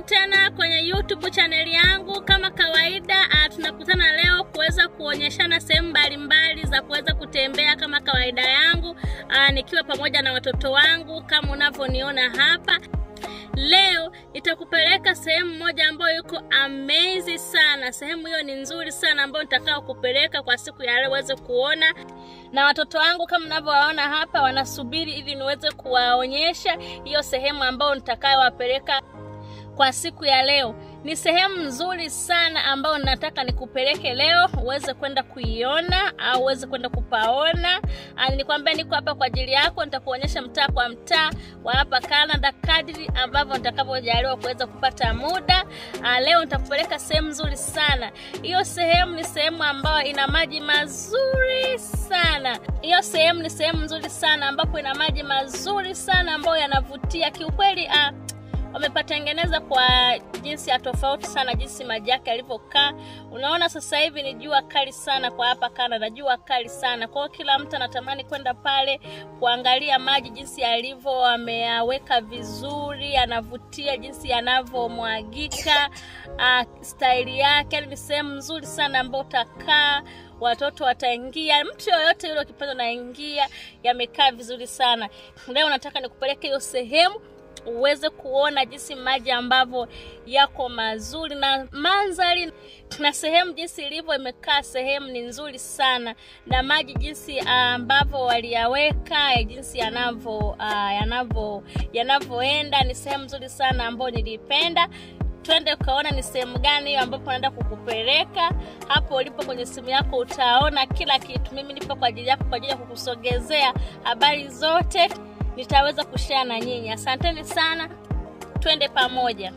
tena kwenye YouTube chaneli yangu. Kama kawaida, uh, tunakutana leo kuweza kuonyeshana sehemu mbalimbali za kuweza kutembea kama kawaida yangu, uh, nikiwa pamoja na watoto wangu kama unavyoniona hapa. Leo nitakupeleka sehemu moja ambayo iko amazing sana. Sehemu hiyo ni nzuri sana ambayo nitakao kupeleka kwa siku ya leo uweze kuona, na watoto wangu kama mnavyowaona hapa wanasubiri ili niweze kuwaonyesha hiyo sehemu ambayo nitakayowapeleka kwa siku ya leo. Ni sehemu nzuri sana ambayo nataka nikupeleke leo uweze kwenda kuiona au uweze kwenda kupaona. Nilikwambia niko hapa kwa ajili yako, nitakuonyesha mtaa kwa mtaa wa hapa Canada kadri ambavyo nitakavyojaliwa kuweza kupata muda. Aa, leo nitakupeleka sehemu nzuri sana. Hiyo sehemu ni sehemu ambayo ina maji mazuri sana. Hiyo sehemu ni sehemu nzuri sana ambapo ina maji mazuri sana ambayo yanavutia kiukweli. Ah, wamepatengeneza kwa jinsi ya tofauti sana, jinsi maji yake yalivyokaa. Unaona sasa hivi ni jua kali sana kwa hapa Canada, jua kali sana. Kwa hiyo kila mtu anatamani kwenda pale kuangalia maji jinsi yalivyo, wameyaweka vizuri, anavutia jinsi yanavyomwagika, uh, staili yake. Ni sehemu nzuri sana ambayo utakaa watoto wataingia, mtu yoyote yule ukipenda naingia, yamekaa vizuri sana. Leo nataka nikupeleke hiyo sehemu uweze kuona jinsi maji ambavyo yako mazuri na mandhari na sehemu jinsi ilivyo imekaa. Sehemu ni nzuri sana na maji jinsi ambavyo waliyaweka, jinsi yanavyo uh, yanavyo yanavyoenda, ni sehemu nzuri sana ambayo nilipenda. Twende ukaona ni sehemu gani hiyo ambapo naenda kukupeleka. Hapo ulipo kwenye simu yako utaona kila kitu. Mimi nipo kwa ajili yako, kwa ajili ya kukusogezea habari zote nitaweza kushare na nyinyi. Asanteni sana, twende pamoja.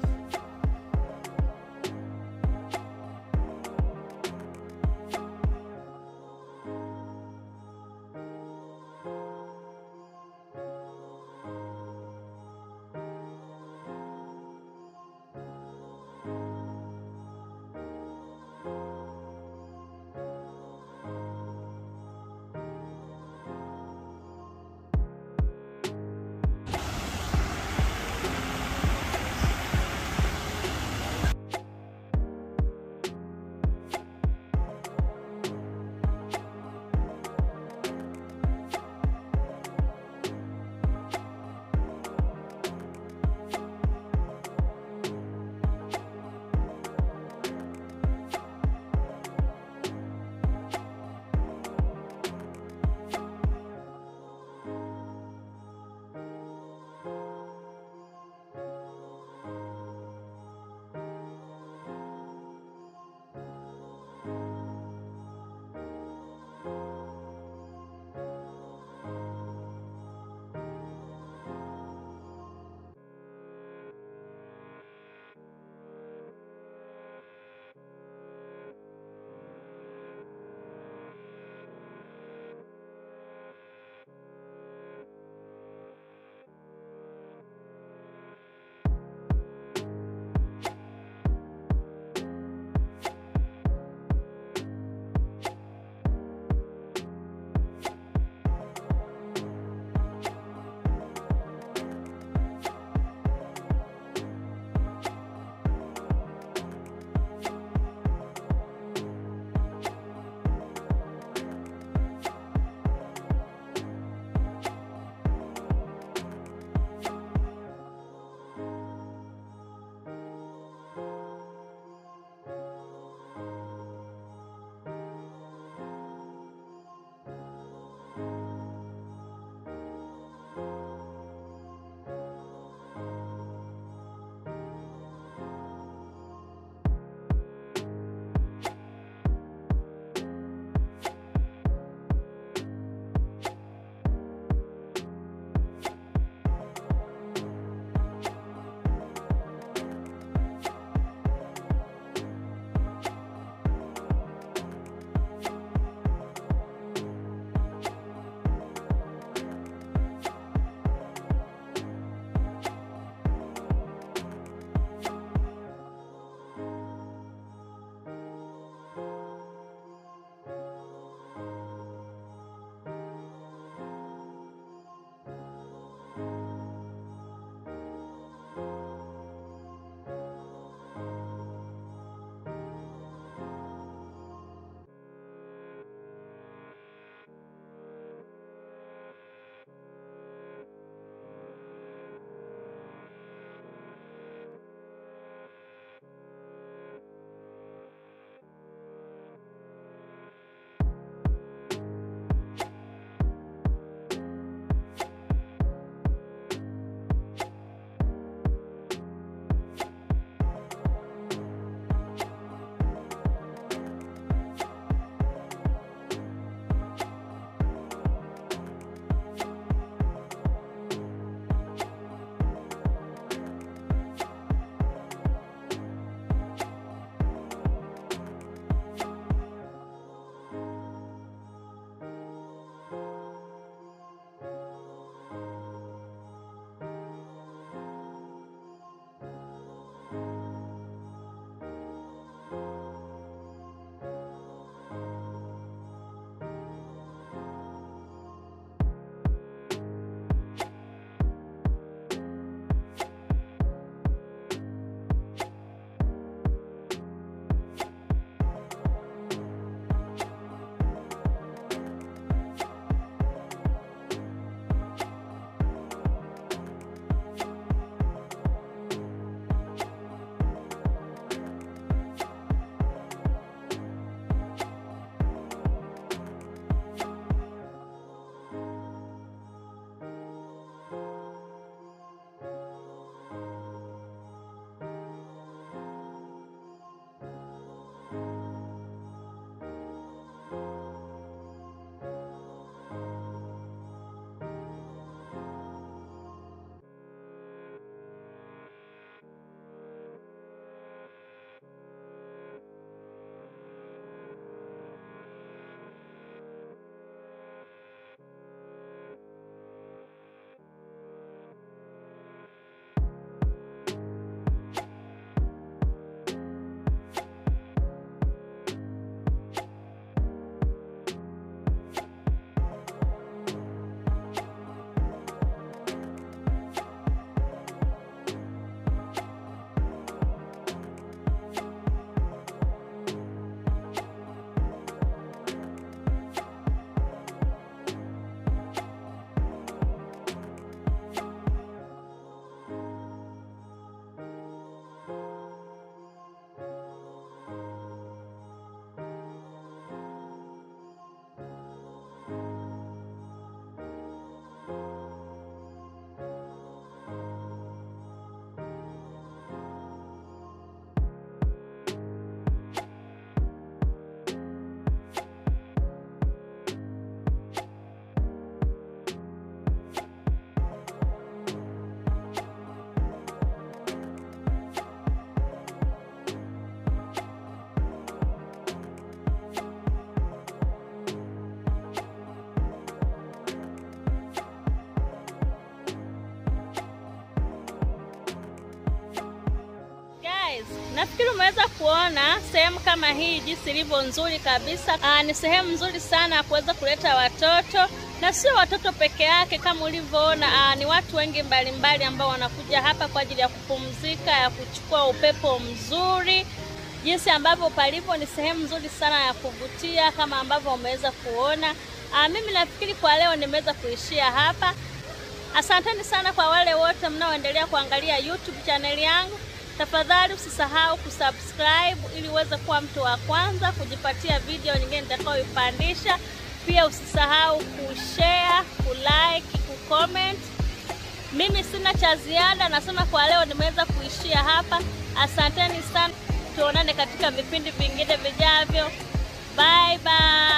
Nafikiri umeweza kuona sehemu kama hii jinsi ilivyo nzuri kabisa. Aa, ni sehemu nzuri sana ya kuweza kuleta watoto na sio watoto peke yake, kama ulivyoona, ni watu wengi mbalimbali ambao wanakuja hapa kwa ajili ya kupumzika, ya kuchukua upepo mzuri. Jinsi ambavyo palipo ni sehemu nzuri sana ya kuvutia kama ambavyo umeweza kuona. Aa, mimi nafikiri kwa leo nimeweza kuishia hapa. Asanteni sana kwa wale wote mnaoendelea kuangalia YouTube chaneli yangu. Tafadhali usisahau kusubscribe ili uweze kuwa mtu wa kwanza kujipatia video nyingine nitakayoipandisha. Pia usisahau kushare, kulike, kucomment. Mimi sina cha ziada, nasema kwa leo nimeweza kuishia hapa. Asanteni sana, tuonane katika vipindi vingine vijavyo. Bye bye.